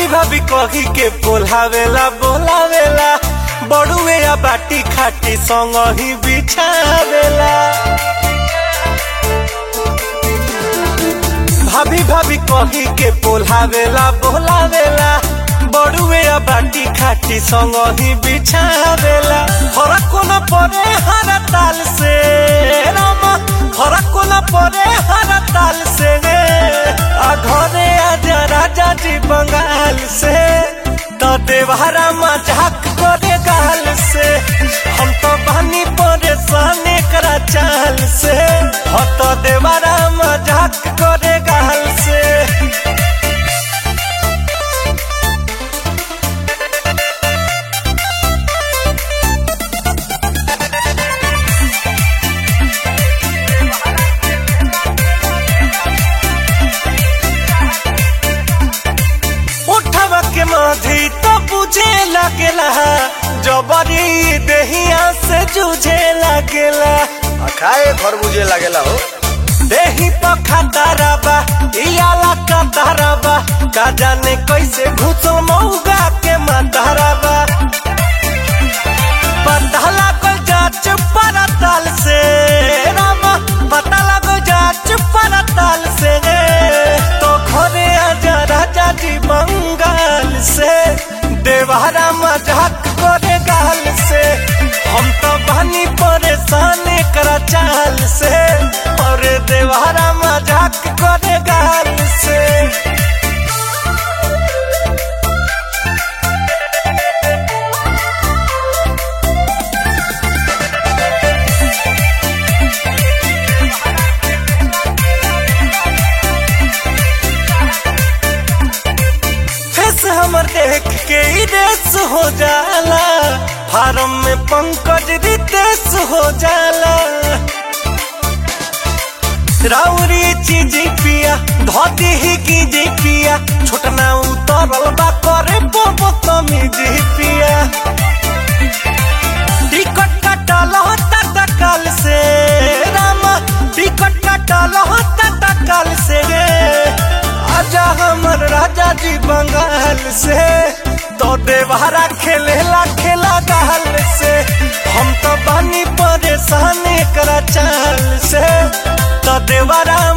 भाभी कही के बोलावेला बोलावेला बड़ुए या बाटी खाटी संग ही बिछावेला भाभी भाभी कही के बोलावेला बोलावेला बड़ुए या बाटी खाटी संग ही बिछावेला हरा कोना परे हरा ताल से रामा हरा कोना परे हरा ताल से आ घरे आजा राजा जी बंगाल से तो देवहरा मजाक करे गाल से हम तो बनी परेशान करा चाल से हो तो देवहरा मजाक करे गाल से उठवा के माधी तो बुझे लगेला जबरी देहिया से जूझे लगेला खाए खरबूजे लागेला हो देही पखा बा इयाला का बा का जाने कैसे घुसल मऊगा के बा पता लागल जाच परताल से रामा पता लागल जाच परताल से तो घरे आजा राजा जी बंगाल से देवारा मजाक करे गाल से हम तो बनी परेशान करा चाल से और देवारा मजाक करे गाल से फेस हमर देख के ही देश हो जाला फार्म में पंकज रितेश हो जाला राउरी चीज पिया धोती ही की जी पिया छोटना उतरल बा करे बोबो तमी जी पिया टिकट कटल होता तकल से रामा टिकट कटल होता तकल से आजा हमर राजा जी बंगाल से तो देवहरा खेलेला खेला गाल से हम तो बनी परेशान करा चाल से तो देवरा